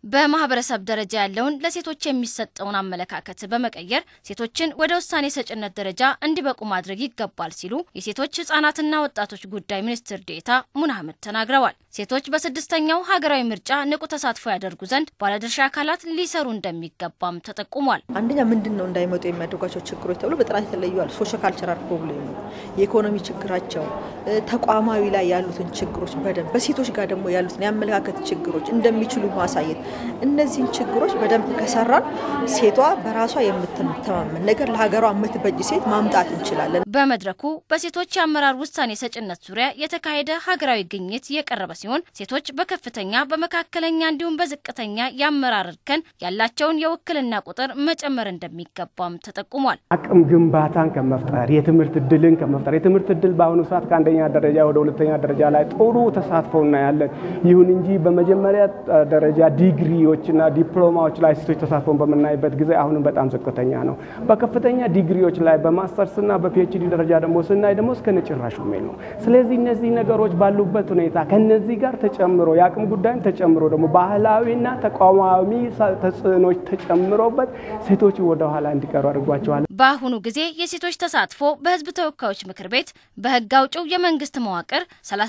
በማህበረሰብ ደረጃ ያለውን ለሴቶች የሚሰጠውን አመለካከት በመቀየር ሴቶችን ወደ ውሳኔ ሰጭነት ደረጃ እንዲበቁ ማድረግ ይገባል ሲሉ የሴቶች ህጻናትና ወጣቶች ጉዳይ ሚኒስትር ዴኤታ ሙና አህመድ ተናግረዋል። ሴቶች በስድስተኛው ሀገራዊ ምርጫ ንቁ ተሳትፎ ያደርጉ ዘንድ ባለድርሻ አካላት ሊሰሩ እንደሚገባም ተጠቁሟል። አንደኛ ምንድን ነው እንዳይመጡ የሚያደርጓቸው ችግሮች ተብሎ በጥናት የተለዩዋል። ሶሾ ካልቸራል ፕሮብሌሙ፣ የኢኮኖሚ ችግራቸው፣ ተቋማዊ ላይ ያሉትን ችግሮች በደንብ በሴቶች ጋር ደግሞ ያሉትን የአመለካከት ችግሮች እንደሚችሉ ማሳየት እነዚህን ችግሮች በደንብ ከሰራን ሴቷ በራሷ የምትተማመን ነገር ለሀገሯ የምትበጅ ሴት ማምጣት እንችላለን። በመድረኩ በሴቶች የአመራር ውሳኔ ሰጭነት ዙሪያ የተካሄደ ሀገራዊ ግኝት የቀረበ ሲሆን ሴቶች በከፍተኛ በመካከለኛ እንዲሁም በዝቅተኛ የአመራር እርከን ያላቸውን የውክልና ቁጥር መጨመር እንደሚገባም ተጠቁሟል። አቅም ግንባታን ከመፍጠር የትምህርት እድልን ከመፍጠር የትምህርት እድል በአሁኑ ሰዓት ከአንደኛ ደረጃ ወደ ሁለተኛ ደረጃ ላይ ጥሩ ተሳትፎ እናያለን። ይሁን እንጂ በመጀመሪያ ደረጃ ዲግሪዎችና ዲፕሎማዎች ላይ ሴቶች ተሳትፎን በምናይበት ጊዜ አሁንም በጣም ዝቅተኛ ነው። በከፍተኛ ዲግሪዎች ላይ በማስተርስና በፒኤችዲ ደረጃ ደግሞ ስናይ ደግሞ እስከ ነጭራሹ ሜል ነው። ስለዚህ እነዚህ ነገሮች ባሉበት ሁኔታ ከነዚህ ጋር ተጨምሮ የአቅም ጉዳይም ተጨምሮ ደግሞ ባህላዊና ተቋማዊ ተጽዕኖች ተጨምሮበት ሴቶች ወደኋላ እንዲቀሩ አድርጓቸዋል። በአሁኑ ጊዜ የሴቶች ተሳትፎ በሕዝብ ተወካዮች ምክር ቤት በሕግ አውጪው የመንግስት መዋቅር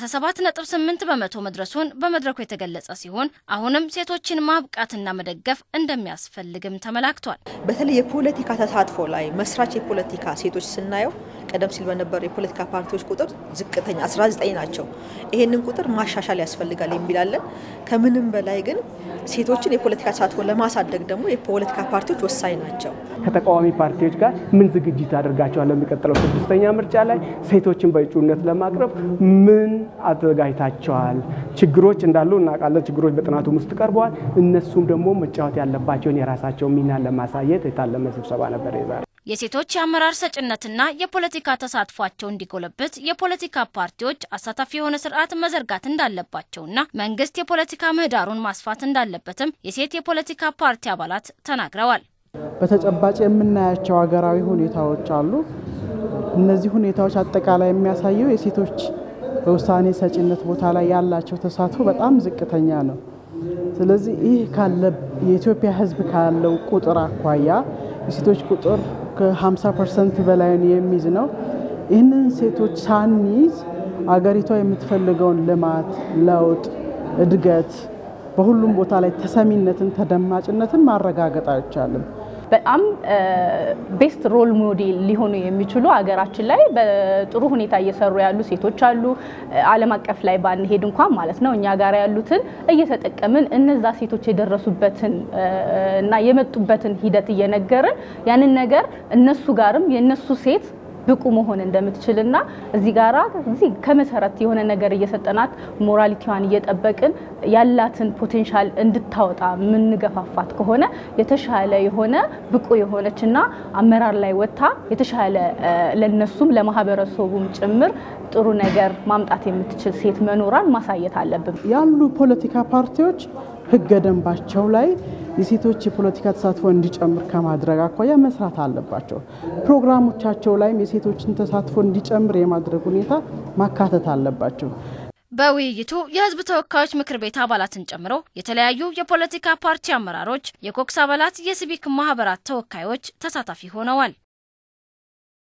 37.8 በመቶ መድረሱን በመድረኩ የተገለጸ ሲሆን አሁንም ሴቶችን ማብቃትና መደገፍ እንደሚያስፈልግም ተመላክቷል። በተለይ የፖለቲካ ተሳትፎ ላይ መስራች የፖለቲካ ሴቶች ስናየው ቀደም ሲል በነበሩ የፖለቲካ ፓርቲዎች ቁጥር ዝቅተኛ 19 ናቸው። ይሄንን ቁጥር ማሻሻል ያስፈልጋል የሚላለን። ከምንም በላይ ግን ሴቶችን የፖለቲካ ተሳትፎ ለማሳደግ ደግሞ የፖለቲካ ፓርቲዎች ወሳኝ ናቸው። ከተቃዋሚ ፓርቲዎች ጋር ምን ዝግጅት አድርጋቸዋል? ለሚቀጥለው ስድስተኛ ምርጫ ላይ ሴቶችን በእጩነት ለማቅረብ ምን አዘጋጅታቸዋል? ችግሮች እንዳሉ እናውቃለን። ችግሮች በጥናቱም ውስጥ ቀርበዋል። እነሱም ደግሞ መጫወት ያለባቸውን የራሳቸውን ሚና ለማሳየት የታለመ ስብሰባ ነበር የዛሬ። የሴቶች የአመራር ሰጭነትና የፖለቲካ ተሳትፏቸው እንዲጎለብት የፖለቲካ ፓርቲዎች አሳታፊ የሆነ ስርዓት መዘርጋት እንዳለባቸውና መንግስት የፖለቲካ ምህዳሩን ማስፋት እንዳለበትም የሴት የፖለቲካ ፓርቲ አባላት ተናግረዋል። በተጨባጭ የምናያቸው ሀገራዊ ሁኔታዎች አሉ። እነዚህ ሁኔታዎች አጠቃላይ የሚያሳየው የሴቶች በውሳኔ ሰጭነት ቦታ ላይ ያላቸው ተሳትፎ በጣም ዝቅተኛ ነው። ስለዚህ ይህ ካለ የኢትዮጵያ ሕዝብ ካለው ቁጥር አኳያ የሴቶች ቁጥር ከ50 ፐርሰንት በላይን የሚይዝ ነው። ይህንን ሴቶች ሳንይዝ አገሪቷ የምትፈልገውን ልማት፣ ለውጥ፣ እድገት በሁሉም ቦታ ላይ ተሰሚነትን፣ ተደማጭነትን ማረጋገጥ አይቻልም። በጣም ቤስት ሮል ሞዴል ሊሆኑ የሚችሉ ሀገራችን ላይ በጥሩ ሁኔታ እየሰሩ ያሉ ሴቶች አሉ። ዓለም አቀፍ ላይ ባንሄድ እንኳን ማለት ነው እኛ ጋር ያሉትን እየተጠቀምን እነዛ ሴቶች የደረሱበትን እና የመጡበትን ሂደት እየነገርን ያንን ነገር እነሱ ጋርም የእነሱ ሴት ብቁ መሆን እንደምትችልና እዚህ ጋራ እዚህ ከመሰረት የሆነ ነገር እየሰጠናት ሞራሊቲዋን እየጠበቅን ያላትን ፖቴንሻል እንድታወጣ የምንገፋፋት ከሆነ የተሻለ የሆነ ብቁ የሆነችና አመራር ላይ ወጥታ የተሻለ ለነሱም ለማህበረሰቡም ጭምር ጥሩ ነገር ማምጣት የምትችል ሴት መኖሯን ማሳየት አለብን። ያሉ ፖለቲካ ፓርቲዎች ህገ ደንባቸው ላይ የሴቶች የፖለቲካ ተሳትፎ እንዲጨምር ከማድረግ አኳያ መስራት አለባቸው። ፕሮግራሞቻቸው ላይም የሴቶችን ተሳትፎ እንዲጨምር የማድረግ ሁኔታ ማካተት አለባቸው። በውይይቱ የህዝብ ተወካዮች ምክር ቤት አባላትን ጨምሮ የተለያዩ የፖለቲካ ፓርቲ አመራሮች፣ የኮክስ አባላት፣ የሲቪክ ማህበራት ተወካዮች ተሳታፊ ሆነዋል።